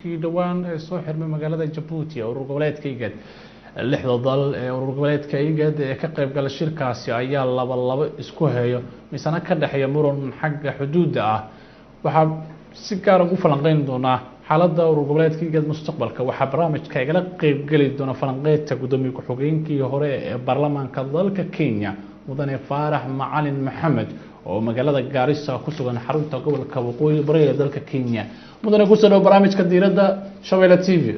kii dhowaan ee soo xirmay magaalada jabuuti ee urur goboleedka igad lixda dal ee urur goboleedka igad ee ka qaybgala shirkaasi ayaa laba labo isku hayo misana ka dhexeeya muran xagga xuduudda ah waxaa si gaara ugu falanqeyn doonaa xaaladda urur goboleedka igad mustaqbalka waxaa barnaamijka igala qeybgeli doona falanqeynta guddoomiye ku-xigeenkii hore ee baarlamaanka dalka kenya mudane faarax macalin maxamed oo magaalada gaarisa ku sugan xarunta gobolka waqooyi bari ee dalka kenya mudane kusoo dhow barnaamijka diiradda shabeelle t v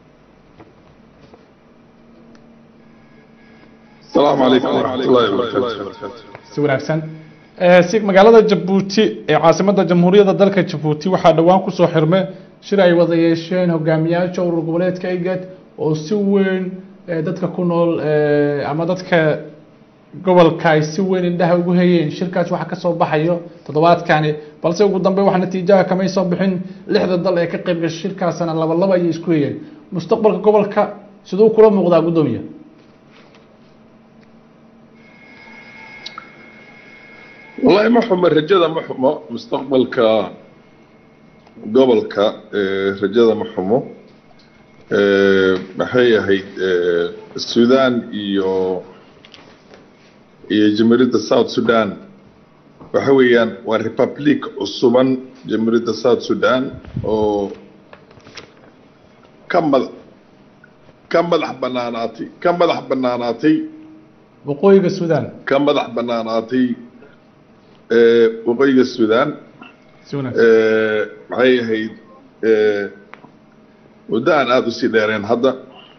السلام عليكم ورحمة الله وبركاته si wanaagsan si magaalada jabuuti ee caasimadda jamhuuriyadda dalka jabuuti waxaa dhowaan kusoo xirmay shir ay wada yeesheen hogaamiyaasha urur goboleedka igad oo si weyn dadka ku nool ama dadka gobolka ay si weyn indhaha ugu hayeen shirkaas waxaa kasoo baxayo toddobaadkani balse ugu dambe wax natiijaha kamay soo bixin lixda dal ee ka qayb gashay shirkaasna laba laba ayay isku hayeen mustaqbalka gobolka siduu kula muuqdaa guddoomiya والله ما حمى الرجال ما حمى مستقبل ك قبل ك رجال ما حمى محيا هي السودان يو iyo jamhuuriyadda south sudan waxa weeyaan waa republic cusuban jamhuuriyadda south sudan oo ka mad ka madax banaanaatay ka madax banaanaatay waqooyiga sudan ka madax banaanaatay waqooyiga sudan si wanaagsan maxay ahayd muddo aan aada usii dheereen hadda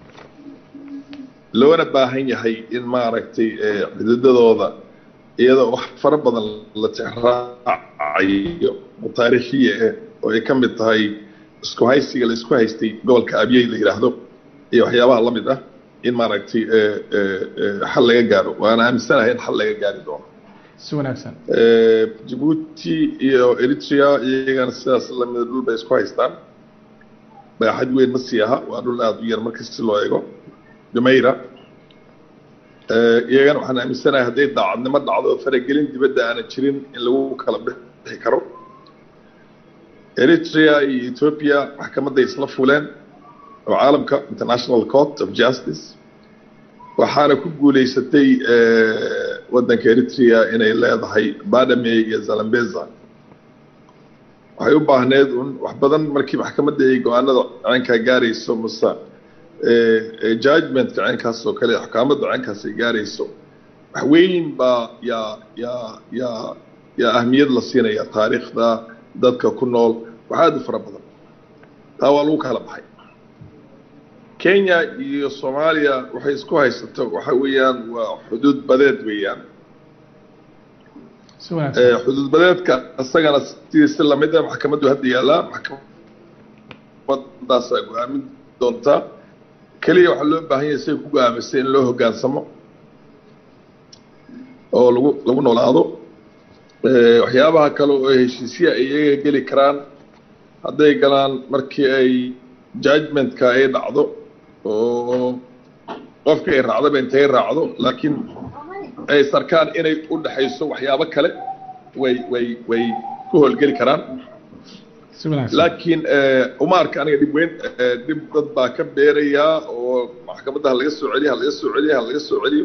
loona baahan yahay in maaragtay xididadooda iyadoo wax fara badan la tixraacayo oo taariikhiya ah oo ay ka mid tahay isku haysiga la isku haystay gobolka abyey la yidhaahdo iyo waxyaabaha la mid ah in maaragtay xal laga gaaro waana aaminsanahay in xal laga gaari doono si wanaagsan jabuuti iyo eritrea iyagana sidaas lamida dhul bay isku haystaan baaxad weyn ma sii aha waa dhul aada u yar marka si loo eego jumayra iyagana waxaan aaminsanahay hadday daacadnimo dhacdo faragelin dibadda aanan jirin in lagu kala bixi karo eritrea iyo ethiopia maxkamadday isla fuleen oo caalamka international court of justice waxaana ku guuleysatay waddanka eritrea inay leedahay badame iyo zalambeza waxay u baahneed un wax badan markii maxkamadda ay go-aanada caynkaa gaarayso mase judgmentka caynkaas oo kale axkaamadda caynkaas ay gaarayso wax weyn baa yaa yaa yaa yaa ahmiyad la siinaya taariikhda dadka ku nool wax aada u fara badan taa waa lagu kala baxay kenya iyo soomaaliya waxay isku haysato waxa weeyaan waa xuduud badeed weeyaan si wanaagsan xuduud badeedka isagana sidiisi lamid ah maxkamaddu hadda yaallaa maxkamadaasaa go-aamin doontaa keliya waxaa loo baahan yahay siay ku go-aamisay in loo hoggaansamo oo lagu lagu noolaado waxyaabaha kale oo heshiisya ay iyaga geli karaan hadday galaan markii ay judgmentka ay dhacdo oo qofka ay raacdaba intay raacdo laakiin ay sarkaan inay u dhexayso waxyaabo kale way way way ku howlgeli karaan si wanaagsan laakiin uma arka aniga dhib weyn dhib dad baa ka beerayaa oo maxkamadda ha laga soo celiyo ha laga soo celiyo ha laga soo celiyo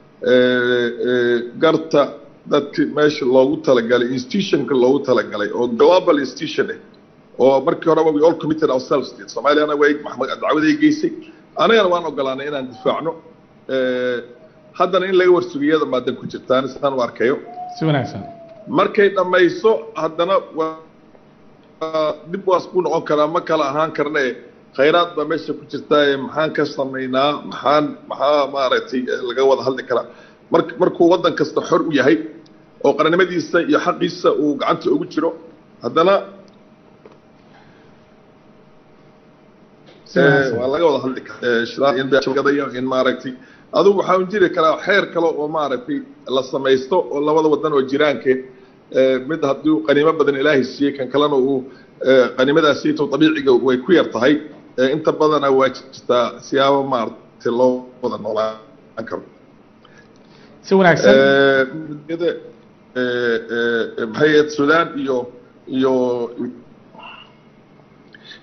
garta dadki meesha loogu talagalay institutionka loogu talagalay oo global institution ah oo markii horeba we all committed ourselves to it soomaaliyana way maxmed dacwaday geysay anagana waan ogolaanay inaan difaacno haddana in laga warsugiyada maadan ku jirtaan sidaan u arkayo si wanaagsan markay dhammayso haddana waa dib waas ku noqon karaa ma kala ahaan karne khayraad baa meesha ku jirtaa maxaan ka samaynaa maxaan maxaa maaragtay laga wada hadli karaa mar markuu waddan kasta xor u yahay oo qarannimadiisa iyo xaqiisa uu gacanta ugu jiro haddana si wanaagsan waa laga wada hadli karaa in maaragtay adugu waxaa un jiri karaa xeer kale oo maaragtay la samaysto oo labada wadan oo jiraanke mid haddii qaniimo badan ilaahay siiyey kan kalena uu qaniimadaasiito dabiiciga way ku yar tahay inta badana waa jirtaa siyaabo maaragtay loo wada noolaan karo si wanaagsan midnimada maxay ahayd sudan iyo iyo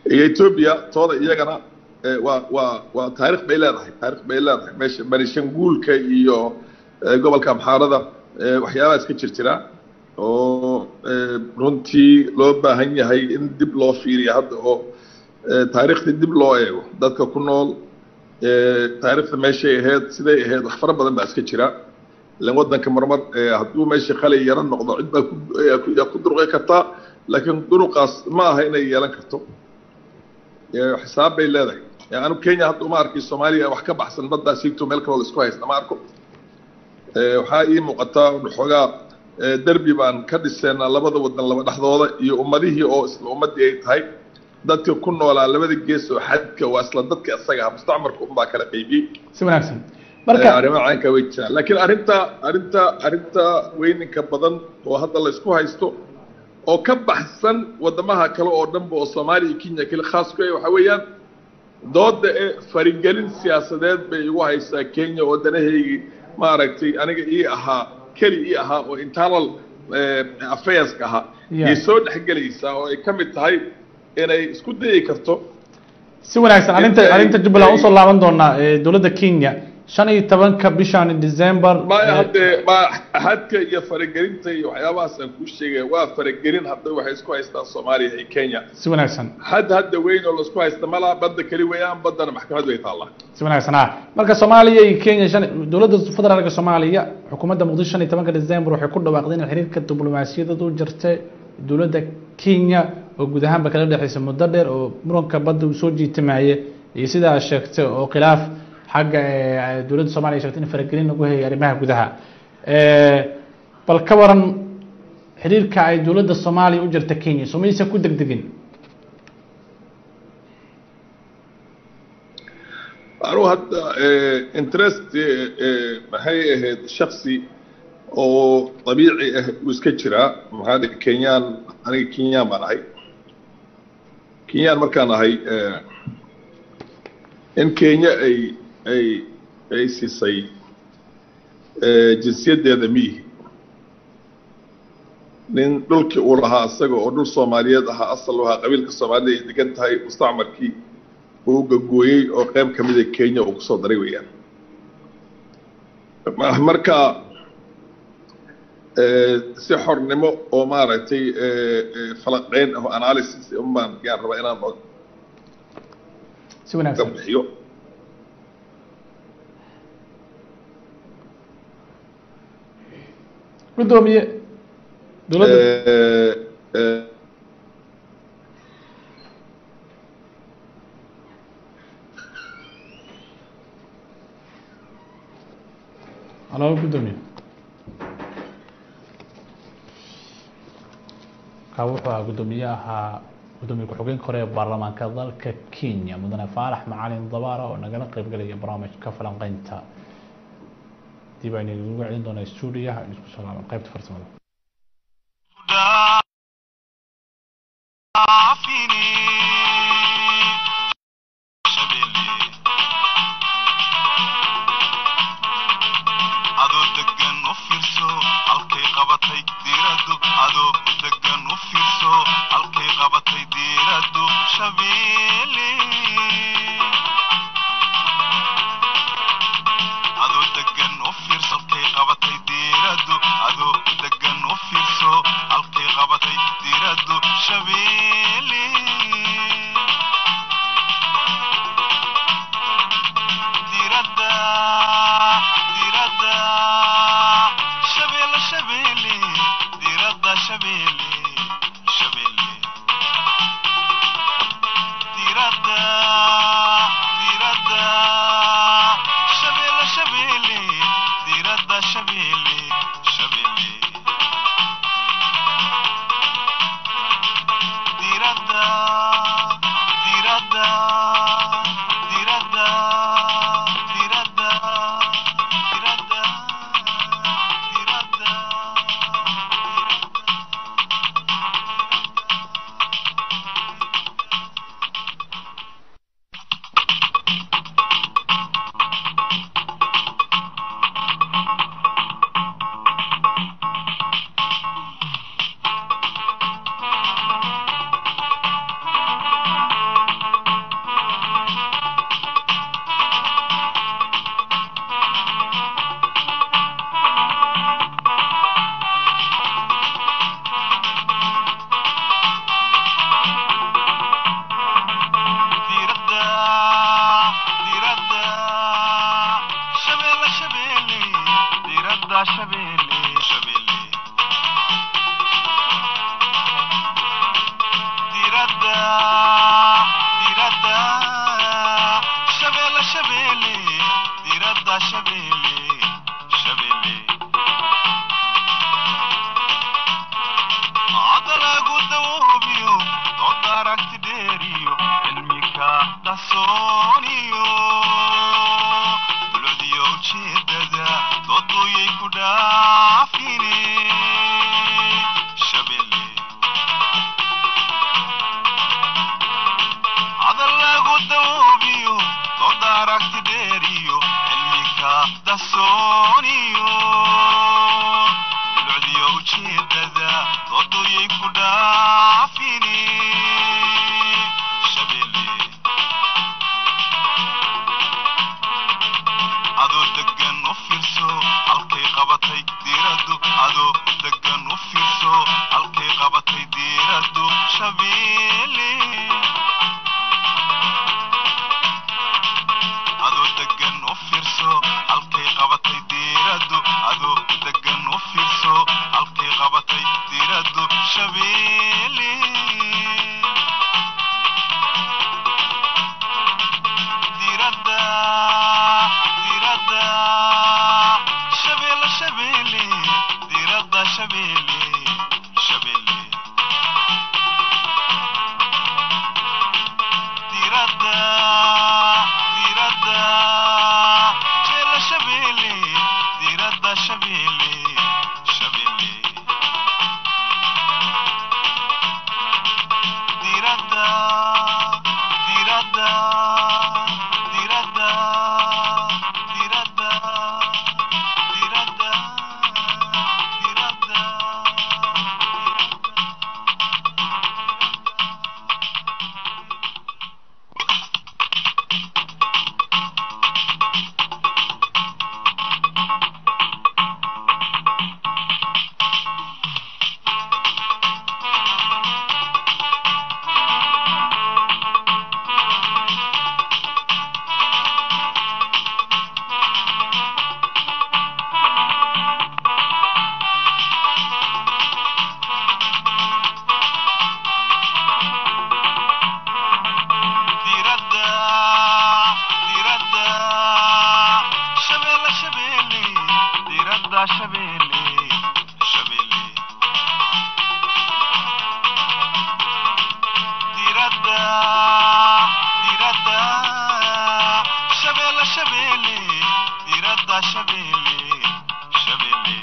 iyo etoobiya tooda iyagana waa waa waa taarikh bay leedahay taarikh bay leedahay meesha barishanguulka iyo gobolka amxaarada waxyaabahaas ka jir jira oo runtii loo baahan yahay in dib loo fiiriyo hadda oo taariikhdii dib loo eego dadka ku nool taariikhda meeshay ahayd siday ahayd wax fara badan baa iska jira ilan waddanka marmar hadduu meesha qalay yaro noqdo cid baa kuyaa ku durqi kartaa laakiin duruqaas ma aha inay yeelan karto xisaab bay leedahay anu kenya hadda uma arkay soomaaliya wax ka baxsan baddaa siigto meel kaloo la isku haysta ma arko waxaa ii muuqataa xoogaa derbi baan ka dhiseynaa labada wadan laba dhexdooda iyo ummadihii oo isla ummadii ay tahay dadka ku noolaa labada gees oo xadka waa isla dadka isaga ah mustacmarka unbaa kala qaybiyey si wanaagsan marka arrimaha caynkaa way jiraan laakiin arrinta arrinta arrinta weyninka badan oo hadda la isku haysto oo ka baxsan wadamaha kale oo dhanba oo soomaaliya iyo kenya kale khaas ku waxa weeyaan dooda ee farigelin siyaasadeed bay igu haysaa kenya oo danahaygii maaragtay aniga ii ahaa keli ii ahaa oo internal affairska ahaa yay soo dhexgelaysaa oo ay ka mid tahay inay isku dayi karto si wanaagsan arrinta arrinta jubbaland usoo laaban doonaa dowladda kenya shan iyo tobanka bishan december maya haddee ma hadka iyo faragelinta iyo waxyaabahaas aan kuu sheegaya waa faragelin hadda waxay isku haystaan soomaaliya iyo kenya si wanaagsan had hadda weyn oo laisku haysta malaa badda keli weeyaan baddana maxkamad way taallaa si wanaagsan ah marka soomaaliya iyo kenya shan dowladda federaalka soomaaliya xukuumadda muqdisho shan iyo tobanka december waxay ku dhawaaqday in xiriirka diblomaasiyadeed u jirtay dowladda kenya oo guud ahaanba kala dhexeysa muddo dheer oo muranka badda uu soo jiitimaye iyo sidaa sheegtay oo khilaaf xagga dowladda somaliya sheegtay in faragelin lagu hayay arrimaha gudaha bal ka waran xiriirka ay dowladda soomaaliya u jirta kenya somaysa ku degdegin anugu hadda interest maxay ahayd shaksi oo dabiici ah uu iska jiraa maxaa dhihi kenyaan aniga kenyaan baan ahay kenyaan markaan ahay in kenya ay ay ay siisay jinsiyaddeeda miyihi nin dhulkii uu lahaa isaga oo dhul soomaaliyeed ahaa asal u ahaa qabiilka soomaalida ay degan tahay mustacmarkii uu gagooyey oo qayb ka mida kenya uu kusoo daray weeyaan marka si xornimo oo maaragtay falaqeyn ah analysis unbaan yaan rabaa inaan si wanaagsan bixiyo gudoomiye dowladda halo gudoomiye ka wuxuu ahaa guddoomiye ahaa gudoomiye ku-xigeenka hore ee baarlamaanka dalka kenya mudane faarax macalin dabaara oo nagala qeyb galaya barnaamijka falanqeynta dib aynu ugu celin doonaa stuudiyaha aynu isku soo laaban qaybta farsamada adoo degan u fiirso halkay qabatay diiradu adoo degan u fiirso halkay qabatay diiradu shabeele adoo degan u fiirso halkay qabatay diiradu adoo degan u fiirso halkay qabatay diiradu shabeele diirada diirada shabeelle shabeelle diirada shabeelle shabeelle diirada diradda shabeelle shabeelle cadalagu dawoobiyo dooda aragti dheeriyo cilmika dhasooniyo dulcdiyo ujeedada dooduyay ku dhaafine shabeelle cadalagu dawoobiyo dooda aragti dheeriyo cilmika dhasooniyo dulcdiyo ujeedada dooduyay ku dhaafine shabeelle adoo degan u fiirso halkay qabatay diiraddu adoo degan u fiirso halkay qabatay diiraddu shabeelle adoo degan u fiirso halkay qabatay diiraddu adoo degan u fiirso halkay qabatay diiraddu shabeelle diradda diradda shabeelle shabeelle diradda shabeelle shabeelle diradda diradda jeella shabeelle diradda shabeelle shabeelle diradda diradda diradda diradda diradda diradda diradda diradda shabeelle shabeelle diradda shabeelle shabeelle diradda diradda shabeelle shabeelle diradda shabeelle shabeelle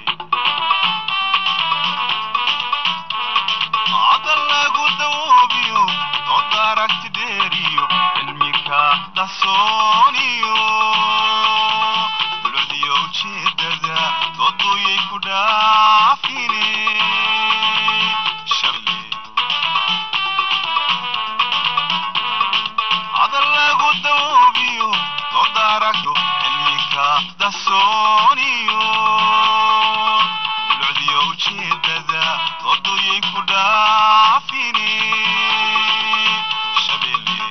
cadalagu dawoobiyo dooda aragti dheeriyo cilmika dhasooniyo dulcdiyo ujeedada dooduyay ku dhaafine shabeelle cadalagu dawoobiyo dooda aragto cilmika dhasooniyo dulcdiyo ujeedada dooduyay ku dhaafine shabeelle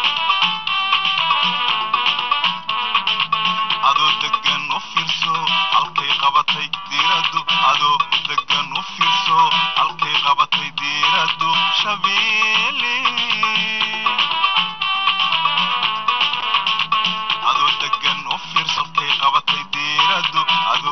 adoo degan u fiirso halkay qabatay diiraddu adoo degan u fiirso halkay qabatay diiraddu shabeelle adoo degan u fiirso halkay qabatay diiraddu adoo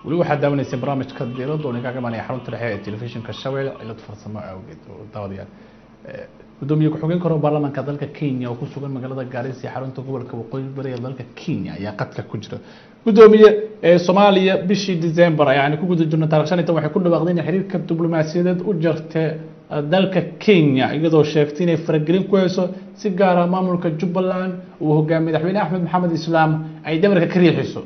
weli waxaad daawanaysay barnaamijka diiradda oo idinkaga imanaya xarunta dhexe ee telefishinka shabeelle cilad farsamo awgeed oo daawadayaal gudoomiye ku-xigeen karo baarlamaanka dalka kenya oo ku sugan magaalada gaarisa ee xarunta gobolka waqooyi bari ee dalka kenya ayaa qadka ku jira gudoomiye ee soomaaliya bishii december ayaan ku guda jirno taarikh shan iyo tan waxay ku dhawaaqday inay xiriirka diblomaasiyadeed u jartay dalka kenya iyadoo sheegtay inay faragelin ku hayso si gaara maamulka jubbaland uu hogaamiye madaxweyne axmed maxamed islaam ay damarka ka riixiso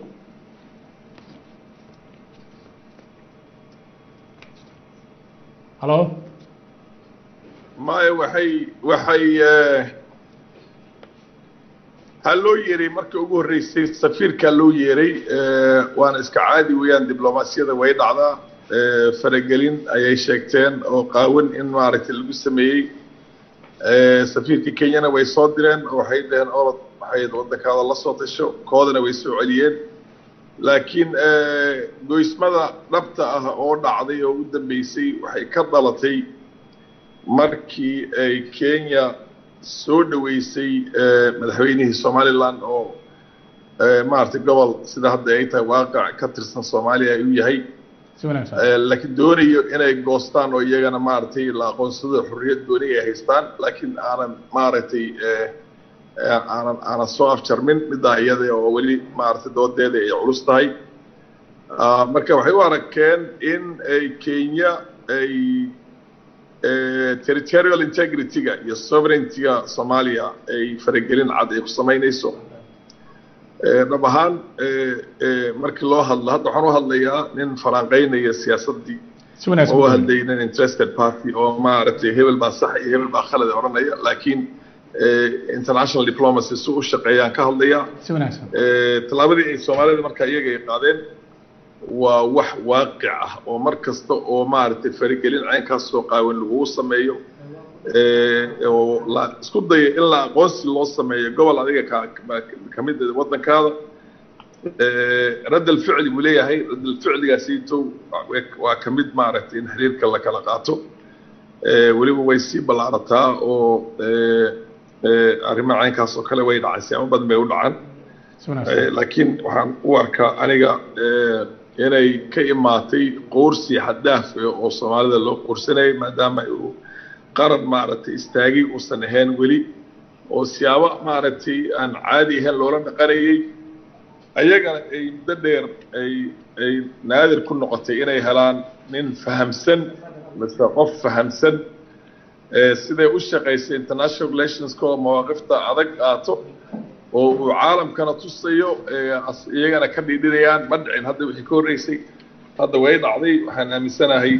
halo maya waxay waxay waxaa loo yeeray markii ugu horreysay safiirkaa loo yeeray waana iska caadi weeyaan diblomaasiyada way dhacdaa faragelin ayay sheegteen oo qaawan in maaragtay lagu sameeyey safiirkii kenyana way soo direen oo waxay dhaheen orod waxay waddankaada la soo tasho koodana way soo celiyeen laakiin goysmada dhabta ah oo dhacday oo u dambeysay waxay ka dhalatay markii ay kenya soo dhaweysay madaxweynihii somaliland oo maaragtay gobol sida hadda ay tahay waaqac ka tirsan soomaaliya ayuu yahay si wanaagsan laakiin doonayo inay goostaan oo iyagana maaragtay la aqoonsado xorriyad dooni ay haystaan laakiin aanan maaragtay aanan aanan soo afjarmin middaa iyada oo weli maaragtay doodeeda ay culus tahay marka waxay u arageen in ay kenya ay territorial integrityga iyo sovereigntyga soomaaliya ay faragelin cad ay ku samaynayso dhab ahaan markii loo hadlo hadda waxaan u hadlayaa nin falanqeynaya siyaasaddii si wanaagsan oo u hadlayay nin interested party oo maaragtay hebel baa sax iyo hebel baa khalad odhanaya laakiin international diplomacy si u shaqeeyaan ka hadlayaa si wanaagsan tallaabadii ay soomaalida markaa iyaga ay qaadeen waa wax waaqic ah oo mar kasta oo maaragtay faragelin caynkaas soo qaawan lagugu sameeyo oo la isku dayo in la aqoonsi loo sameeyo gobol adiga ka ka mid ah waddankaada raddal ficli buu leeyahay raddal ficligaasiito waa ka mid maaragtay in xiriirka la kala qaato weliba way sii ballaarataa oo arrimaha caynkaas oo kale way dhacay siyaamo badan bay u dhacaan si wanaagsan laakiin waxaan u arkaa aniga inay ka imaatay qoorsi xaddaaf oo soomaalida loo qoorsanayay maadaama uu qaran maaragtay istaagay uusan ahayn weli oo siyaabo maaragtay aan caadi ahayn loola dhaqanayay ayagana ay muddo dheer ay ay naadir ku noqotay inay helaan nin fahamsan mise qof fahamsan siday u shaqaysay international relationska oo mawaaqifta adag qaato oo uu caalamkana tusayo iyagana ka dhidhinayaan ma dhicin hadda wixii ka horreysay hadda way dhacday waxaan aaminsanahay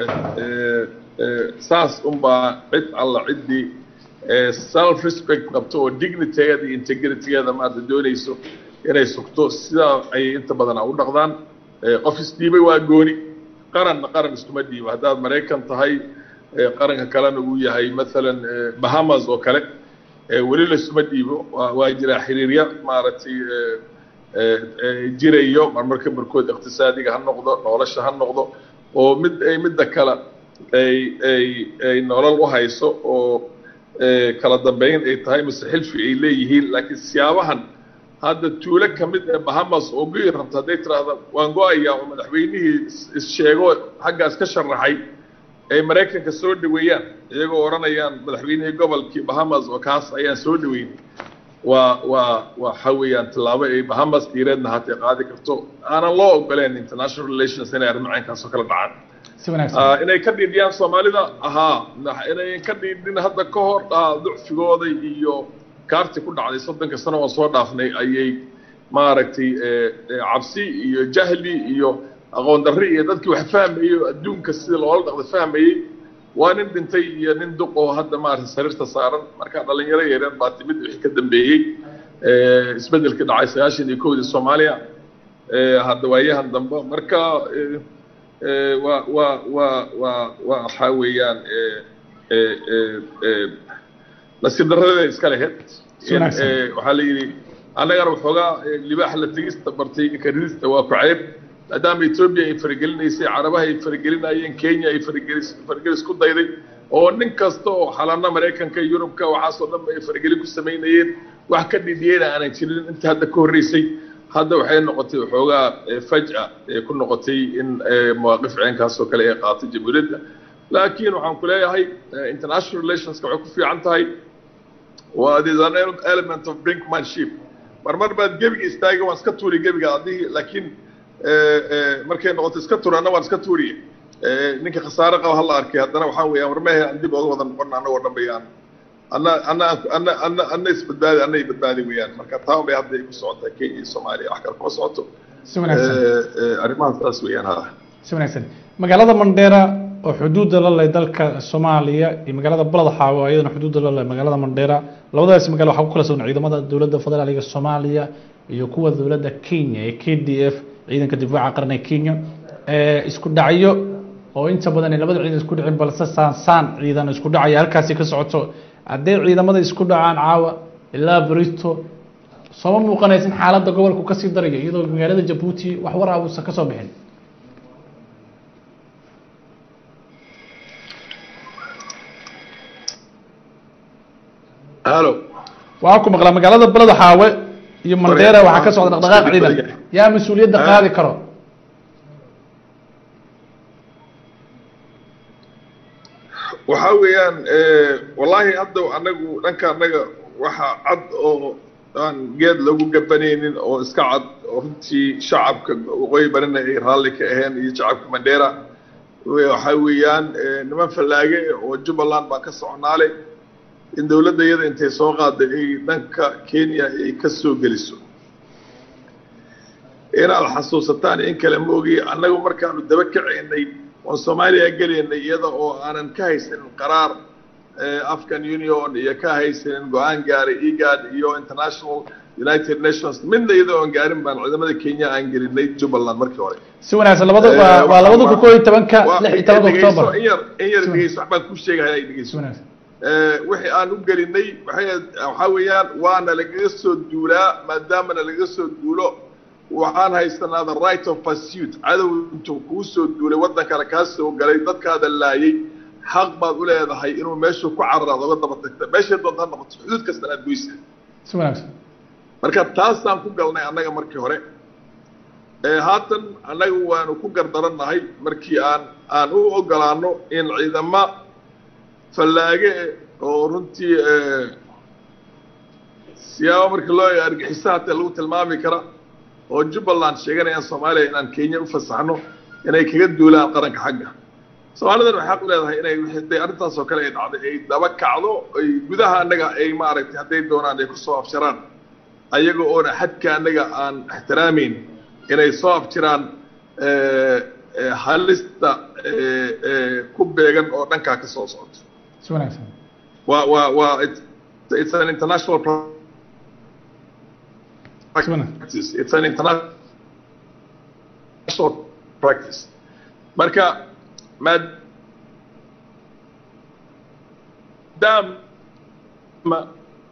saas unbaa cid alla ciddii self respect qabto oo dignitygeeda iyo integritygeeda maarata doonayso inay sugto sidaa ayay inta badan u dhaqdaan qof isdhiibay waa gooni qaranna qaran iskuma dhiibo haddaad maraykan tahay qaranka kalena uu yahay maalan bahamas oo kale weli laisuma dhiibo waa jiraa xiriirya maaragtay jirayo marmarka barkood iqtisaadiga ha noqdo nolosha ha noqdo oo mid ay midda kale ay ay ay nolol u hayso oo kala dambeyn ay tahay mise xilfi ay leeyihiin laakiin siyaabahan hadda tuulo ka mid ee bahamas oo goyi rabta hadday tiraahda waan go-ayaa oo madaxweynihii is-sheego xaggaas ka sharaxay ay maraykanka soo dhaweeyaan iyagoo odhanayaan madaxweynihii gobolkii bahamas oo kaas ayaan soo dhaweynay waa waa waxa weeyaan tallaabo ay bahamas diireedna hatay qaadi karto aanan loo ogoleen international relations inay arrimo caynkaas oo kala dhacaan si wanaagsan inay ka dhiidhiyaan soomaalida ahaa inay ka dhiidhin hadda ka hor ah ducfigooda iyo kaarti ku dhacday soddonka sano oo soo dhaafnay ayay maaragtay cabsi iyo jahli iyo aqoon darri iyo dadkii wax fahmayey oo adduunka sida loola dhaqda fahmayey waa nin dhintay iyo nin duq oo hadda maaragtay sariirta saaran marka dhalinyaro yaryar baa timid wixii ka dambeeyey isbeddelkii dhacay sagaashan iyo kowdii soomaaliya hadda waayahan dambe marka waa waa waa waa waa waxaa weeyaan nasiib darradeeda iska lahayd waxaa la yidhi annagana waxoogaa libaax la tegista bartay karidista waa ku ceyb maadaama etoobiya ay faragelinaysay carabaha ay faragelinayeen kenya ay faragelis faragelis ku dayday oo nin kasta oo xalana maraykanka yurubka waxaasoo dhan ay faragelin ku samaynayeen wax ka dhidhiyeyna aanan jirin inta hadda ka horreysay hadda waxay noqotay waxoogaa faj'a ee ku noqotay in mawaaqif ceenkaas oo kale ay qaatay jamhuuriyadda laakiin waxaan ku leeyahay international relationska waxay ku fiican tahay waa this an element of brinkmanship mar mar baad gebiga istaaga waan iska tuuri gebiga adigi laakiin markay noqoto iska tuur anna waan iska tuuriye ninka khasaare qaba hala arkay haddana waxaa weeyaan warmehe aan dib oga wada noqon annagoo dhan bayaan anna anna anna anna anna isbadbaadi anna i badbaadi weeyaan marka taa bay hadda ay ku socotaa kenya iyo soomaaliya wax kale kuma socoto si wanaagsan arrimahaas taas weeyaan ha si wanaagsan magaalada mandheera oo xuduudda la leh dalka soomaaliya iyo magaalada balad xaawo iyadana xuduudda la leh magaalada mandheera labadaas magaalo waxaa ku kala sugan ciidamada dowladda federaaliga soomaaliya iyo kuwa dowladda kenya ee k d f ciidanka difaaca qaran ee kenya isku dhacyo oo inta badan ay labada ciidan isku dhicin balse saansaan ciidan isku dhacaya halkaasi ka socoto hadday ciidamada isku dhacaan caawa ilaa brito sooma muuqanaysa in xaaladda gobolku kasii darayo iyadoo magaalada jabuuti wax war ah uusan kasoo bixin halo waxaa ku maqlaa magaalada balada xaawe iyo mandheera waxaa ka socda dhaqdhaqaaq ciidan yaa mas-uuliyadda qaadi karo waxaa weeyaan wallaahi hadda anagu dhanka annaga waxa cad oo aan geed lagu gabanaynin oo iska cad oo runtii shacabka waqooyi barina ay raalli ka aheen iyo shacabka mandheera waxaa weeyaan niman fallaage oo jubbaland baan ka soconaale in dowladda iyada intay soo qaaday ay dhanka kenya ay ka soo geliso inaad xasuusataan in kale ma ogi annagu markaanu daba kacaynay oon soomaaliya gelaynay iyada oo aanan ka haysanin qaraar afcan union iyo ka haysanin go-aan gaaray egad iyo international united nations midna iyada oon gaarin baan ciidamada kenya aan gelinay jubbaland markii hore si wanaagsan labada waa waa labada kun koo iyo tobanka lix iyo tobanka octoobar in yar in yar dhegeyso wax baan ku sheegaya ay si dhegeyso wanaagsan wixii aan u gelinay waxay waxaa weeyaan waana lagaga soo duulaa maadaamana laga soo duulo waxaan haysanaa the right of pursuit cadow intuu kuu soo duulay waddankana kaa soo galay dadkaada laayay xaq baad u leedahay inuu meeshuu ku cararaad oga daba tagta meeshay doonta ha noqoto xuduud kastana aad goysa si wanaagsan marka taasaan ku galnay annaga markii hore haatan annaga waanu ku gardarannahay markii aan aan u ogolaano in ciidama fallaage oo runtii siyaabo markii loo eego argixisa hatee lagu tilmaami kara oo jubbaland sheeganayaan soomaaliya inaan kenya u fasaxno inay kaga duulaan qaranka xagga soomaalidan waxay xaq u leedahay inay hadday arrintaas oo kale ay dhacday ay daba kacdo ay gudaha annaga ay maaragtay hadday doonaan ay kusoo afjaraan ayaga oona xadka annaga aan ixtiraamayn inay soo afjiraan halista ku beegan oo dhankaa ka soo socoto si wanaagsan waa waa waa it's, it's an international si wanaagsan practice it's an international practice marka maadaama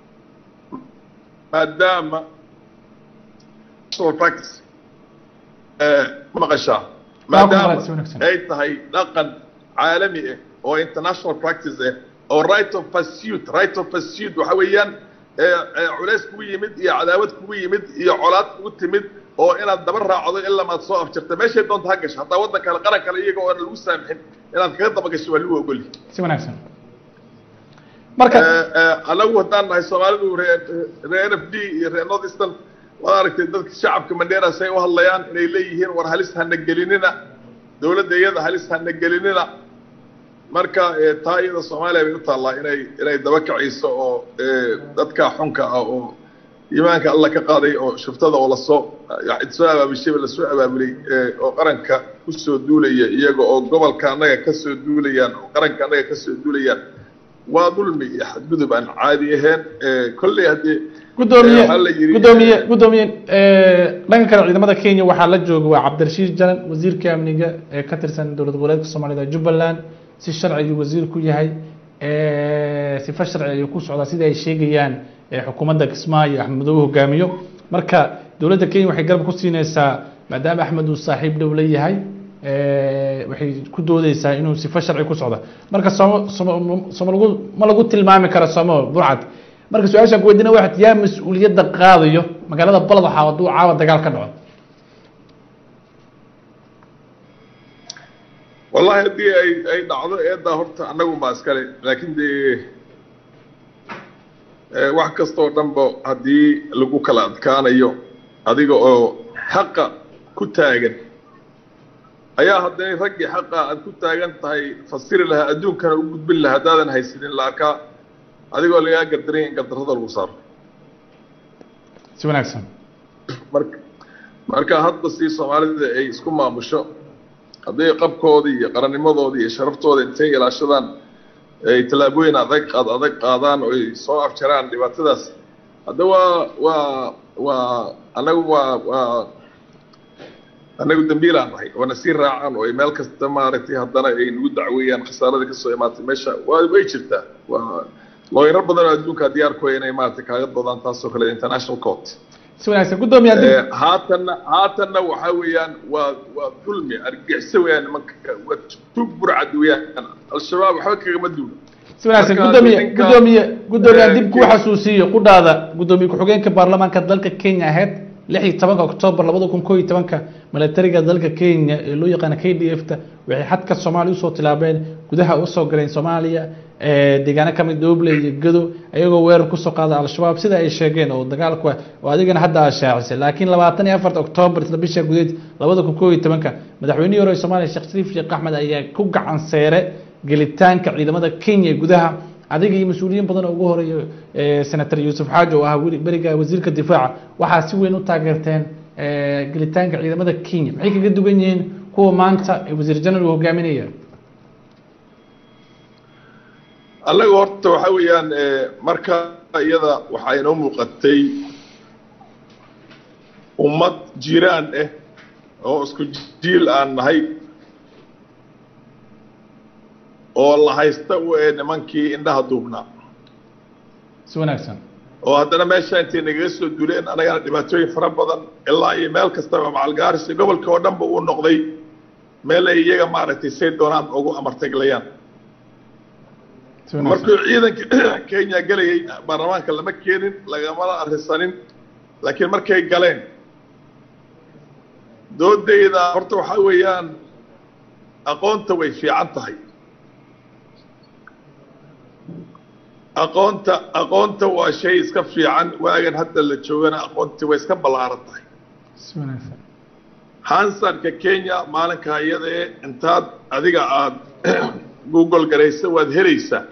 maadaama international practice ma maqashaa maadaama si wanaagsan. ay tahay dhaqan caalami ah oo international practice ah oo right of pursuit right of pursuit waxa weeyaan ee, ee, culays kugu yimid iyo cadaawad kugu yimid iyo colaad kugu timid oo inaad daba raacdo ilaa maad soo afjarta meeshay doonta ha gasho hataa waddan kale qaran kale iyaga oona lagu saamixin inaad kaga daba gasho waa lagu ogolyi si wanaagsan marka anagu haddaan nahay soomaalidu reer reer n f d iyo reer north eastern waad aragtay dadka shacabka mandheera say u hadlayaan inay leeyihiin war halis hana gelinina dowladda iyada halis hana gelinina marka eh, taa iyada soomaaliya bay u taallaa inay inay daba kacayso oo eh, dadka xunka ah oo iimaanka alla ka qaaday oo shuftada oo lasoo soo abaabishayba lasoo abaabulay eh, oo qaranka kusoo duulaya iyaga oo gobolka annaga kasoo duulayaan oo qaranka annaga kasoo duulayaan waa dulmi iyo xadgudub aan caadi ahayn eh, kolley haddii gudoomiye waxaa la yidhi- gudoomiye gudoomiye dhanka kale ciidamada kenya waxaa la jooga waa cabdirashiid jalan wasiirka amniga ee ka tirsan dowlad goboleedka soomaalida jubbaland si sharci ayuu wasiir ku yahay sifa sharci ayuu ku socdaa sida ay sheegayaan ee xukuumadda kismaayo axmed madoobe hogaamiyo marka dowladda kenya waxay garab ku siineysaa maadaama axmed uu saaxiib dhow la yahay waxay ku doodeysaa inuu sifo sharci ku socda marka somo somo somo lagu ma lagu tilmaami karo somo burcad marka su-aashaan ku weydiina waxaad yaa mas-uuliyadda qaadayo magaalada balad waxaa hadduu caawa dagaal ka dhaco wallahi haddii ay ay dhacdo eeddaa horta annagu ma iskale laakiin dee wax kastoo dhanba haddii lagu kala adkaanayo adiga oo xaqa ku taagan ayaa hadday raggii xaqa aad ku taagan tahay fasiri lahaa adduunkana u gudbin lahaa haddaadan haysanin la arkaa adigoo lagaa gardaray in gardarrada lagu saaro si wanaagsan marka marka hadda si soomaalida ay isku maamusho hadday qabkoodii iyo qarannimadoodii iyo sharaftooda intay ilaashadaan ay tallaabooyin adag ad adag qaadaan oo ay soo afjaraan dhibaatadaas hadda waa waa waa annagu waa waa annagu dambiilaan nahay oona sii raacaan oo ay meel kasta maaragtay haddana ay nagu dacweeyaan khasaaradii kasoo imaatay meesha waa way jirtaa waa looyaro badan oo adduunka diyaar ku inay maaragtay kaaga doodaan taasoo kale international court si wanaagsan guddoomiye haddii haatanna haatanna waxaa weeyaan waa waa dulmi argixisa weeyaan nimanka waa tug burcad weeyaan al-shabaab waxba kagama duulo si wanaagsan Marka guddoomiye ninka- guddoomiye guddoomiye Eh, dib ku Kenya- xasuusiyo qudhaada guddoomiye ku-xigeenka baarlamaanka dalka kenya ahayd lix iyo tobanka oktoobar labada kun koo iyo tobanka milatariga dalka kenya ee loo yaqaana k d f ta waxay xadka soomaaliya usoo tilaabeen gudaha usoo galeen soomaaliya ee deegaano kamid dooble iyo gado ayagoo weerar kusoo qaada al-shabaab sida ay sheegeen oo dagaalku ah oo adigana hadda aad shaacisay laakiin labaatan iyo afarta oktoobar isla bisha gudeed labada kun koo iyo tobanka madaxweynihii hore ee soomaaliya sheekh shariif sheekh axmed ayaa ku gacan seere gelitaanka ciidamada kenya ee gudaha adiga iyo mas-uuliyiin badan oo ugu horeeya eh, senator yuusuf xaaji oo ah weli- beriga wasiirka difaaca waxaa si weyn u taageerteen eh, gelitaanka ciidamada kenya maxay kaga duwan yihiin kuwa maanta ee wasiir general uu hogaaminaya annaga horta waxaa weeyaan eh, marka iyada waxaa inoo muuqatay ummad jiraan ah oo isku jiil aan nahay oo la haysta u ee nimankii indhaha duubnaa si wanaagsan oo haddana meesha intay nagaga soo duleen annagana dhibaatooyin fara badan ilaa iyo meel kastaba macalgaaris iyo gobolka oo dhanba uu noqday meel ay iyaga maaragtay say doonaan ugu amartaglayaan si wanaagsan markuu ciidanka kenya gelayay baarlamaanka lama keenin lagamala arrisanin laakiin markay galeen doodayda horta waxaa weeyaan aqoonta way fiican tahay aqoonta aqoonta waa shay iska fiican waagan hadda la joogana aqoontii way iska ballaaran tahay si wanaagsan hansarka kenya maalinka iyadee intaad adiga aada google garaysa waad helaysaa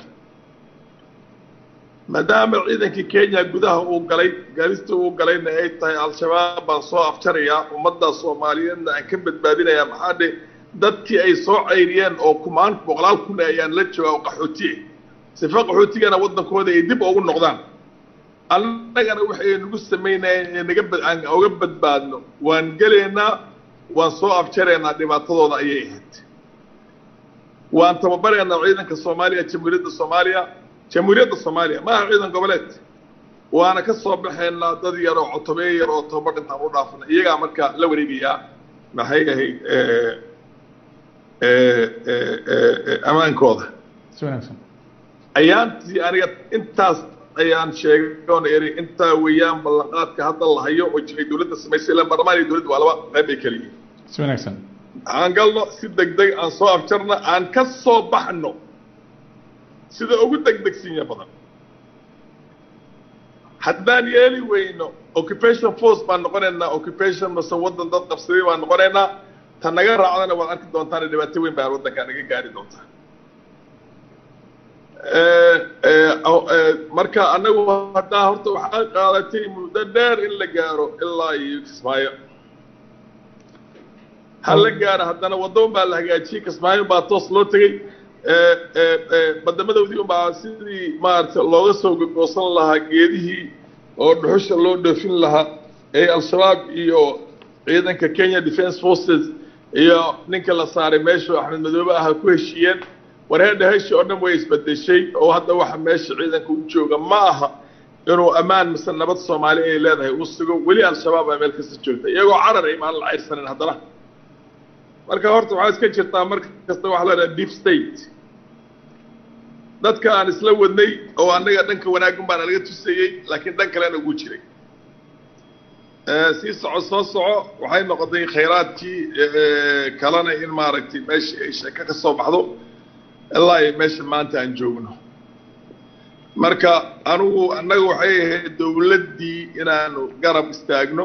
maadaama ciidankii kenya gudaha uu galay galista uu galayna ay tahay al-shabaab baan soo afjarayaa ummadda soomaaliyeedna aan ka badbaadinayaa maxaa dhe dadkii ay soo cayriyeen oo kumaan boqolaal kun ayaan la joogaa oo qaxootiye sifa qaxootigana waddankooda ay dib ugu noqdaan annagana waxay nagu samaynayeen ee naga bad- aan uga badbaadno waan gelaynaa waan soo afjaraynaa dhibaatadooda ayay ahayd waan tababaraynaa ciidanka soomaaliya jamhuuriyadda soomaaliya jamhuuriyadda soomaaliya maaha ciidan goboleed waana ka soo baxaynaa dad yar oo cotobeeye yar oo tababar intaan u dhaafna iyagaa marka la wareegayaa maxay ahayd eh, eh, eh, eh, eh, ammaankooda si wanaagsan ayaantii aniga intaas ayaan sheegay oon eri intaa weeyaan ballanqaadka hadda la hayo oo jiray dowladda samaysay ilaan baarlamaan iyo dowladda waa laba qayb bay kala yihiin si wanaagsan aan galno si degdeg aan soo afjarno aan ka soo baxno sida ugu degdegsinya badan haddaan yeeli weyno occupation force baan noqonaynaa occupation mase waddan dad qabsaday baan noqonaynaa ta naga raacdana waad arki doontaan dhibaato weyn baa waddankaa naga gaari doontaa Eh, eh, oh, eh, marka annagu haddaa horta waxaa qaadatay muddo dheer in la gaaro ilaa iyo kismaayo ha la gaaro haddana waddoon baa la hagaajiyey kismaayo baa toos loo tegey Eh, eh, eh, badamadoodii unbaa sidii maaragtay looga soo gogoosan lahaa geedihii oo dhuxusha loo dhoofin lahaa ee al-shabaab iyo ciidanka kenya defence forces iyo ninka la saaray meeshu axmed madoobe aha ku heshiiyeen wareedha heshi oo dhan way isbedeshay oo hadda waxa meesha ciidanka u jooga ma aha inuu ammaan mise nabad soomaali ay leedahay uu sugo weli al-shabaab baa meel kasta joogta iyagoo carar ay maan la cayrsanin haddana marka horta waxaa iska jirtaa mar kasta waxa la dhaha deep state dadka aan isla wadnay oo annaga dhanka wanaaggan baa nalaga tusayey laakiin dhan kalena ugu jiray sii soco soo soco waxay noqotay khayraadkii kalena in maaragtay meeshii ay sheeko ka soo baxdo ilaa ay meesha maanta aan joogno marka anigu annaga waxay ahayd dowladdii inaanu garab istaagno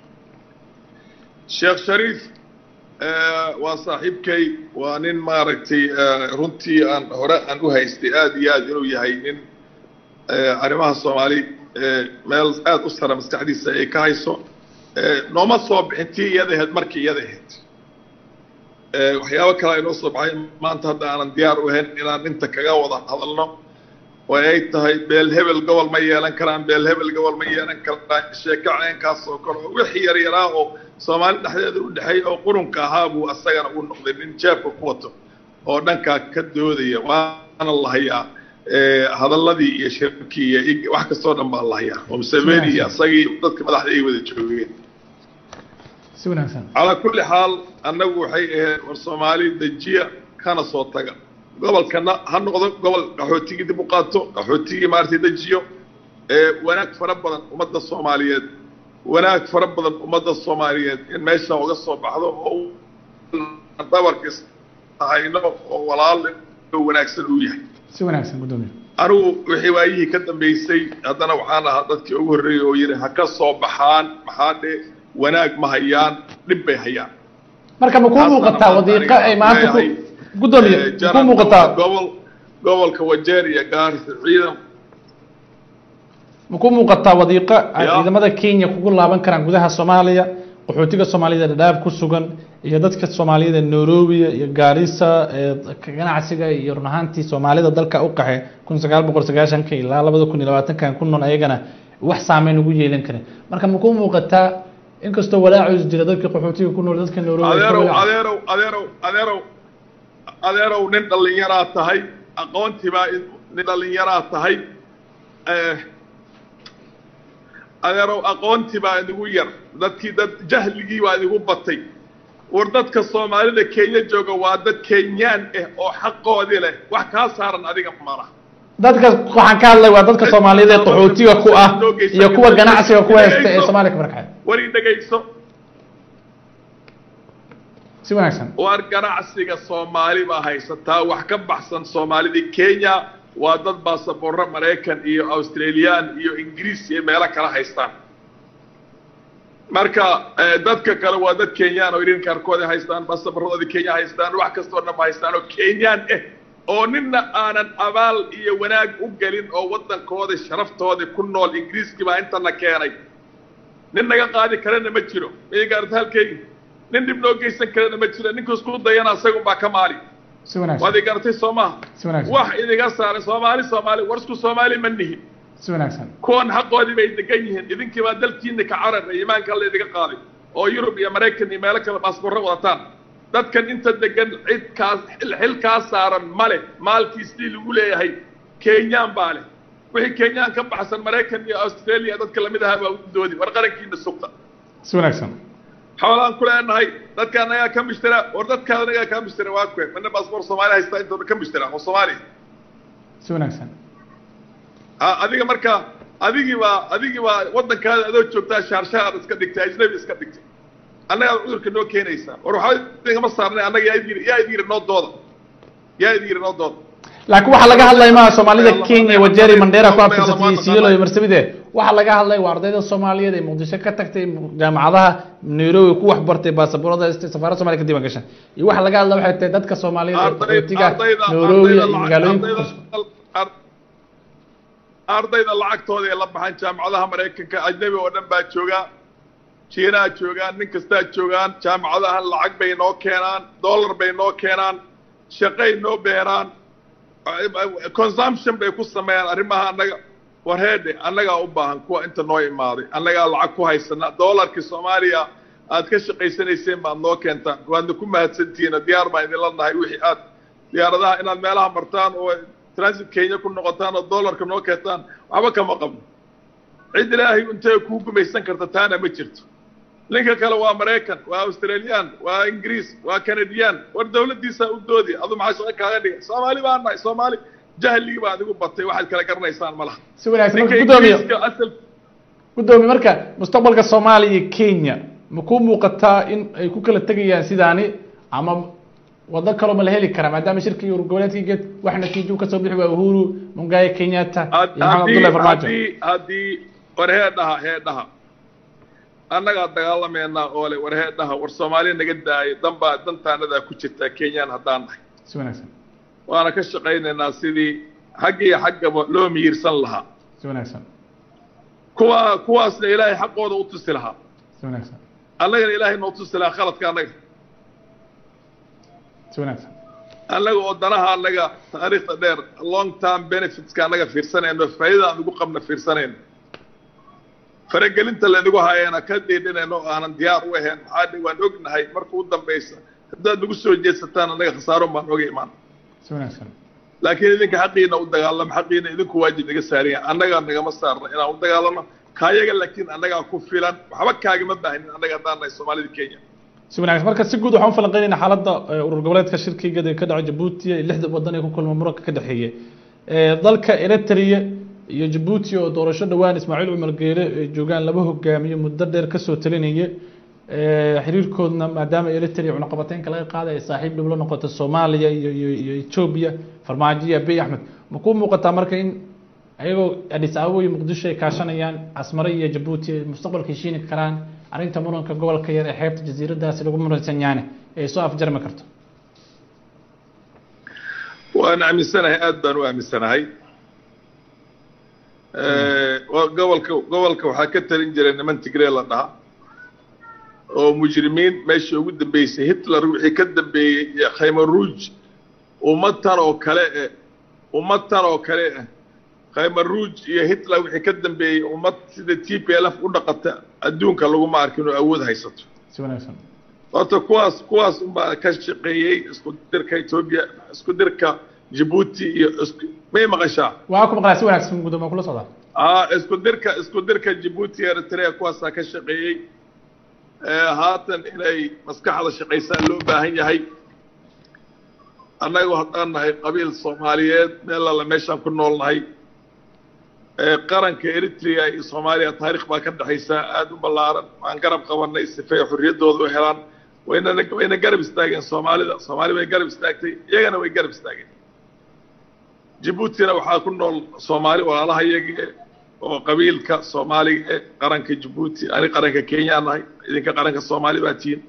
sheekh shariif waa saaxiibkay waa nin maaragtay runtii aan hore aan u haystay aada iyo aad inuu yahay nin arrimaha soomaali meel aada u sara maskaxdiisa ay ka hayso nooma soo bixin tii iyada ahayd markii iyada ahayd waxyaabo kale ay noo soo baxay maanta hadda aanan diyaar u ahayn inaan inta kaga wada hadalno oo ay tahay beel hebel gobol ma yeelan karaan beel hebel gobol ma yeelan karaan sheeko ceenkaas oo kale oo wixii yar yaraa oo soomaali dhexdeeda u dhexeey oo qurunka ahaa buu asagana u noqday nin jeebka ku wato oo dhankaa ka doodaya waana la hayaa hadalladii iyo shirkii iyo wax kastoo dhan baa la hayaa oo museveni iyo asagii dadka madaxda ay wada joogeen si wanaagsan calaa kulli xaal annagu waxay ahayd war soomaali dejiya kana soo taga gobolkana ha noqdo gobol qaxootigii dib u qaato qaxootigii maaragtay dejiyo wanaag fara badan ummadda soomaaliyeed wanaag fara badan ummadda soomaaliyeed in meesha uga soo baxdo oo dhabarkis hayno oo walaal wanaagsan uu yahay si wanaagsan guddoomiye anigu wixii waayihii ka dambeysay haddana waxaan ahaa dadkii ugu horreeyey oo yidhi ha ka soo baxaan maxaa dhe wanaag ma hayaan dhib bay hayaan marka ma kuu muuqataa wadiiqo ay maanta ku guddoomiye ma kuu muuqataa gobol gobolka wajeer iyo gaarisa ciidan ma kuu muuqataa wadiiqo ay Ya. ciidamada kenya kugu laaban karaan gudaha soomaaliya qaxootiga soomaaliyada dhadhaab ku sugan iyo dadka soomaaliyada nairobi iyo gaarisa ee ganacsiga iyo run ahaantii soomaalida dalka u qaxe kun sagaal boqol sagaashanka ilaa labada kun iyo labaatankan ku nool ayagana wax saameyn ugu yeelan karin marka ma kuu muuqataa inkastoo walaacoos jira dadka qaxootiga ku nool dadka nairobi ay ka adeerow walaac- adeerow adeerow adeerow adeerow nin dhallinyaraa tahay aqoontii baa in- nin dhallinyaraa tahay Eh, adeerow aqoontii baa idigu yar dadkii dad jahligii baa idigu batay war dadka soomaalida kenya jooga waa dad kenyaan ah oo xaqoodii leh wax kaa saaran adiga mala dadka waxaan ka hadlay waa dadka soomaaliyada ee qaxootiga ku ah iyo kuwa ganacsiga ku haysta ee soomaaliya ka barkacay war i dhegayso si wanaagsan war ganacsiga soomaali baa haysataa wax ka baxsan soomaalidii kenya waa dad baasaboorro maraykan iyo australian iyo ingiriis iyo meelo kala haystaan marka eh, dadka kale waa dad kenyaan oo idhin kaarkooda haystaan baasaboorradooda kenya haystaan wax kastoo dhan ba haystaan oo kenyaan ah oo nina aanan abaal iyo wanaag u gelin oo waddankooda sharaftooda ku nool ingiriiskii baa intana keenay nin naga qaadi karana ma jiro migaarta halkeygi nin dhib noo geysan karana ma jiro ninka isku dayana isagun baa ka maali si wanaagsan waad i garatay soo maha si wanaagsan wax idiga saaray soomaali soomaali war isku soomaali ma nihin si wanaagsan kuwan xaqoodii bay degan yihiin idinkii baa dalkiina ka carara iimaanka alla idiga qaaday oo yurub iyo maraykan iyo meelo kale baasboorro wadataan dadkan inta degan cid kaas xil xil kaa saaran male maalkiisii lagu leeyahay kenyaan baa leh wixii kenyaan ka baxsan maraykan iyo australia dadka lamid ahaa baa u doodi war qarankiina sugta si wanaagsan xoolaan ku leenahay dadka anagaa ka mishtira war dadkaada anagaa kaa mishtira waa kuwe mana baasboor soomaali haystaa intooda ka mishtira oo soomaaliya si wanaagsan a adiga marka adigii baa adigii baa waddankaada adoo joogtaa shaarshaar iska dhigtay ajnabi iska dhigtay annagaa cudurka noo keenaysaa war waxba idingama saarnay annaga yaa idin yaa idin yiri noo dooda yaa idin yiri noo dooda laakiin waxaa laga hadlay maa soomaalida kenya wajeri mandera ku abtirsatay iyo siilo iyo marsabide waxaa laga hadlay waa ardayda soomaaliyeed ee muqdisho ka tagtay jaamacadaha nairobi ku wax bartay baasaboorada safaaradda somalia ka diiwan gashan iyo waxaa laga hadlay waxay tahay dadka soomaaliyeed ee qaxootiga nairobi iyo magaalooyinka ku qarsoon ardayda lacagtooda ee la baxan jaamacadaha maraykanka ajnabi oo dhan baa joogaa jiinaha joogaan nin kastaa joogaan jaamacadahan lacag bay noo keenaan dollar bay noo keenaan shaqay noo beeraan consumption bay ku sameeyaan arrimaha annaga war heedhe annagaa u baahan kuwa inta noo imaaday annagaa lacag ku haysana dollarkii soomaaliya aad ka shaqaysanayseen baad noo keentaan waadna ku mahadsantihiin diyaar baan idinla nahay wixii aad diyaaradaha inaad meelaha martaan oo transit kenya ku noqotaan oo dollarka noo keentaan waxba kama qabno cid ilaahay intay kuu gumaysan karta taana ma jirto ninka kale waa maraykan waa australian waa ingiriis waa canadian war dawladdiisaa u doodi adu maxaa shaqo kaaga dhigay soomaali baan nahay soomaali jahligii baa adigu batay waxaad kala garanaysaan ma laha si wanaagsan ninka marka guddoomiye ingiriiska asal guddoomiye marka mustaqbalka soomaaliya iyo kenya ma ku muuqataa in ay ku kala tegayaan sidaani ama wado kaloo ma la heli karaa maadaama shirkii urgoboleedkii geed wax natiijo kasoo bixi waa uhuru mungaye kenyatta iyo maxamed abdullahi farmaajo haddii haddii war heedhaha heedhaha annagaa dagaalameynaa oo le war heedhaha war soomaaliya naga daayo danbaa dantaanadaa ku jirtaa kenyaan haddaan nahay si wanaagsan waana ka shaqaynaynaa sidii xagga iyo xaggaba loo miyirsan lahaa si wanaagsan kuwa kuwaasna ilaahay xaqooda u tusi lahaa si wanaagsan annagana ilaahay noo tusi lahaa khaladka annaga si wanaagsan annaga oo danaha annaga taariikhda dheer long term benefitska annaga fiirsanayno faa'iidada aan ugu qabna fiirsanayno faragelinta laynagu hayeena ka dhiidhinayno oo aanan diyaar u ahayn maxaa dhe waan ognahay marka u dambaysa haddaad nagu soo jeedsataan annaga khasaaro baan oga imaan si wanaagsan laakiin idinka xaqiina u dagaalamo xaqiina idinku waajib naga saariya annagaa nagama saarna inaan u dagaalano kaayaga laakiin annagaa ku filan waxba kaagama baahnin annaga haddaan nahay soomaalida kenya si wanaagsan marka si guud waxaan u falanqeynayna xaaladda eh, urur goboleedka shirkiga ee ka dhaco jabuuti iyo lixda wadan ee ku kulma muranka ka dhexeeya Eh, dalka eritrea iyo jabuuti oo doorasho dhowaan ismaaciil cumar geele ay joogaan laba hogaamiye muddo dheer kasoo talinaya Eh, xiriirkoodna maadaama eritrea cunaqabateynka laga qaaday ay saaxiib dhib la noqoto soomaaliya iyo iyo iyo etoobiya farmaajo iyo abiy axmed ma ku muuqataa marka in ayagoo adis ababa iyo muqdisho ay kaashanayaan asmare iyo jabuuti ay mustaqbalka heshiini karaan arrinta muranka gobolka yar ee xeebta jasiiradaasi lagu muransan yaane ay soo afjarmi karto waan aaminsanahay aad baan u aaminsanahay waa gobolka gobolka waxaa ka talin jiray niman tigree la dhaha oo mujrimiin meeshii ugu dambeysay hitler wixii ka dambeeyey iyo khaymaruuj ummatan oo kale eh ummatan oo kale eh khaymaruuj iyo hitler wixii ka dambeeyey ummad sida t p l f u dhaqata adduunka laguma arkin oo awood haysato si wanaagsan horta kuwaas kuwaas unbaa ka shaqeeyey isku dirka etoobiya isku dirka jabuuti iyo isku may maqashaa waa ku maqlaa si wanaagsan gudoomiye kula socdaa aa isku dirka isku dirka jabuuti iyo eritrea kuwaasaa ka shaqeeyey haatan inay maskaxda shaqaysaa loo baahan yahay annagu haddaan nahay qabiil soomaaliyeed meel alla meeshaan ku nool nahay qaranka eritrea iyo soomaaliya taariikh baa ka dhexaysaa aada u ballaaran waan garab qabanay sifay xorriyaddooda u helaan wayna wayna garab istaageen soomaalida soomaali bay garab istaagtay iyagana way garab istaageen jabuutina waxaa ku nool soomaali walaalaha iyagii oo qabiilka soomaaliga ee qaranka jabuuti ani qaranka kenya nahay idinka qaranka soomaali baa tihiin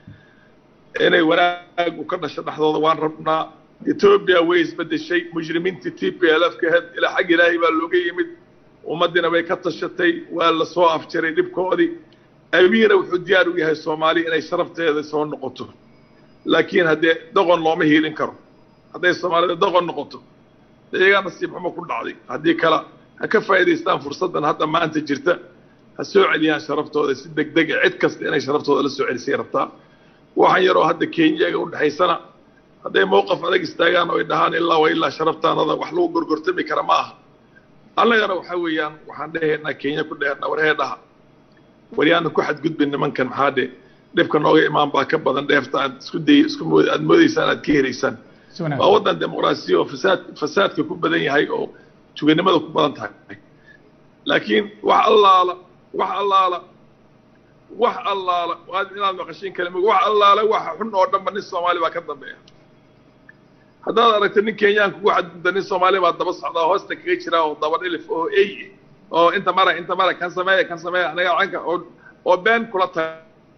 inay wanaag u ka dhasho dhexdooda waan rabnaa etoobiya way isbedeshay mujrimiintii t p l f ka ahayd ilaa xag ilaahay baa looga yimid ummaddiina way ka tashatay waa la soo afjaray dhibkoodii abiina wuxuu diyaar u yahay soomaaliya inay sharafteeda soo noqoto laakiin haddee doqon looma hiilin karo hadday soomaalida doqon noqoto iyagaa nasiib xumo ku dhacday haddii kale ha ka faa'idaystaan fursaddan hadda maanta jirta ha soo celiyaan sharaftooda si deg dega cid kasta inay sharaftooda la soo celisay rabtaa waxaan yaroo hadda kenyaga u dhexaysana hadday mowqaf adag istaagaan oo ay dhahaan ilaa wa ilaa sharaftaanada wax lagu gorgortami kara ma aha annagana waxa weeyaan waxaan dhehaynaa kenya ku dheernaa warhee dhaha waryaana ku xadgudbin nimankan maxaa dhe dhibka nooga imaan baa ka badan dheefta aad isku day isku mood aad moodaysaan aad ka helaysaan si waa wanaagsan waddan dimuqraasiya oo fasaad fasaadka ku badan yahay oo tuganimada ku badan tahay laakiin wax allaala wax allaala wax allaala waad inaad maqashiin kalima wax allaala waxa xun oo dhanba nin soomaali baa ka dambeeya haddaad aragto nin kenyaanka ugu xadgudba nin soomaali baa daba socdaa hoosta kaga jira oo daba dhilif oo ey oo inta mara inta mara kan sameeya kan sameeya anaga canka oo oo been kula tahay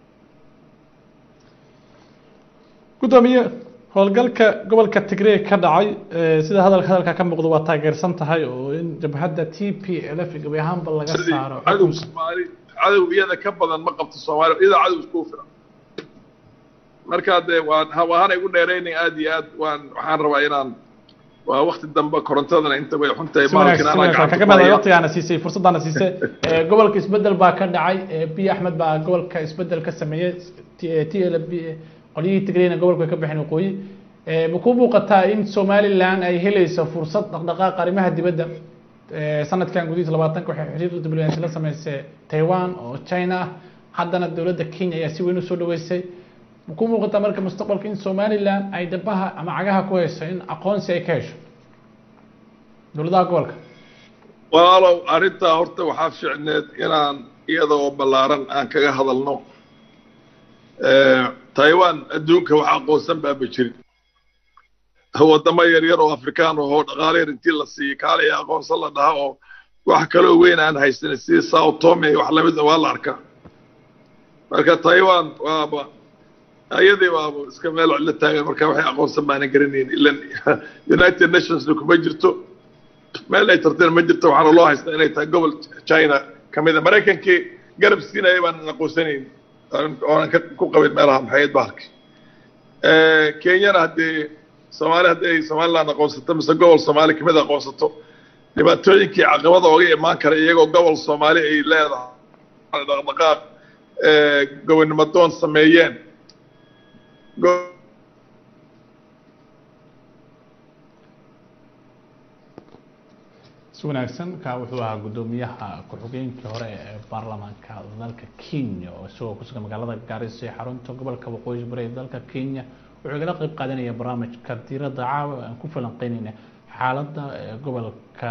gudoomiye howlgalka gobolka tigray ka dhacay eh, sida hadalka hadalka ka muuqda waa taageersan tahay oo in jabhadda t p l f gabi ahaanba laga saaro cadow xukunka soomaali cadow iyada ka badan ma qabto soomaali iyada cadow iskugu filan markaa dee waan hawaana igu dheeraynin aad iyo aad waan waxaan rabaa inaan waa wakti dambe korontadana inta way xun tahay si wanaagsan si maalkin anaa wanaagsan gacanta kaga ku mahadnay haya. waqtigaana siisay fursadaana siisay Eh, gobolka isbedel baa ka dhacay eh, biy axmed baa gobolka isbedel ka sameeyey t l b qolyihii tigrayna gobolka way ka baxeen waqooyi Eh, ma ku muuqataa in somaliland ay helayso fursad dhaqdhaqaaq arrimaha dibadda Eh, sanadkan gudihiisa labaatanka waxay xiriir diblomaasi la sameysay taiwan oo china ah haddana dowladda kenya ayaa si weyn usoo dhaweysay ma ku muuqataa marka mustaqbalka in somaliland ay dhabaha ama cagaha ku hayso in aqoonsi ay ka hesho dowladaha gobolka walaalow arrintaa horta waxaa fiicneed inaan iyada oo ballaaran aan kaga hadalno taiwan adduunka wax aqoonsan baaba jirin waddamo yaryar oo afrikaan ahoo dhaqaale yar intii la siiyey kaalay aqoonsan la dhaha oo wax kaloo weyn aan haysanin sidii sao tome wax lamid waa la arkaa marka taiwan waaba ayadii waaba iska meel cidlo taagan marka waxay aqoonsan baanan garanayn ilan united nationsna kuma jirto meel ay tarteen ma jirto waxaana loo haystaa inay tahay gobol china ka mid a maraykankii garab siinaya baanan aqoonsanayn oonan ku qabin meelaha maxayad bahalki kenyana haddee soomaali haddii ay somaliland aqoonsato mise gobol soomaali kamid aqoonsato dhibaatooyinkii caqabada oga imaan kara iyagoo gobol soomaali ay leedahay dhaqdhaqaaq gobonnimo doon sameeyeen si wanaagsan ka wuxuu ahaa guddoomiyaha ku-xigeenkii hore ee baarlamaanka dalka kenya oo isagoo kusugan magaalada gaariso ee xarunta gobolka waqooyi bari ee dalka kenya wuxuu igala qeyb qaadanaya barnaamijka diiradda caawa aan ku falanqeynayna xaaladda gobolka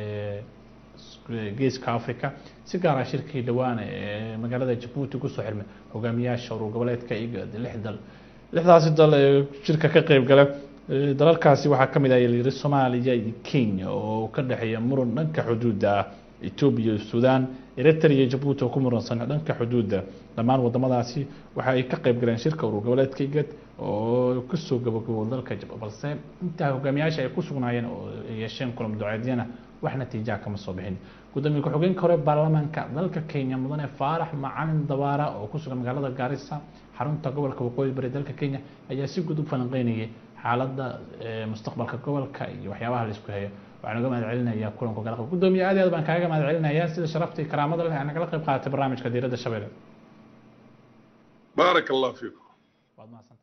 geeska africa si gaara shirkii dhowaan ee magaalada jabuuti kusoo xirmay hogaamiyaasha urur goboleedka igad lix dal lixdaasi dal ee shirka ka qeyb gala dalalkaasi waxaa ka mid ah yiri soomaaliya iyo kenya oo ka dhexeeya muran dhanka xuduudda ah etoobiya iyo suudaan eritrea iyo jabuuti oo ku muransan dhanka xuduudda dhammaan wadamadaasi waxa ay ka qeyb galeen shirka urur goboleedka igad oo kasoo gabagabo dalka jab balse intaa hogaamiyaasha ay ku sugnaayeen oo yeesheen kulam duceedyana wax natiijaa kama soo bixin gudoomiye ku-xigeenka hore baarlamaanka dalka kenya mudane faarax macalin dabaara oo ku sugan magaalada gaarisa xarunta gobolka waqooyi bari dalka kenya ayaa si guud u falanqeynayay xaaladda mustaqbalka gobolka iyo waxyaabaha la isku hayo waxaan uga mahad celinayaa kulanku kala qeyb gudoomiye aad iyo aad baan kaaga mahad celinayaa sida sharafta iyo karaamada leh aan nagala qeyb qaadatay barnaamijka diiradda shabeelle baarak allah fiikum waad mahadsan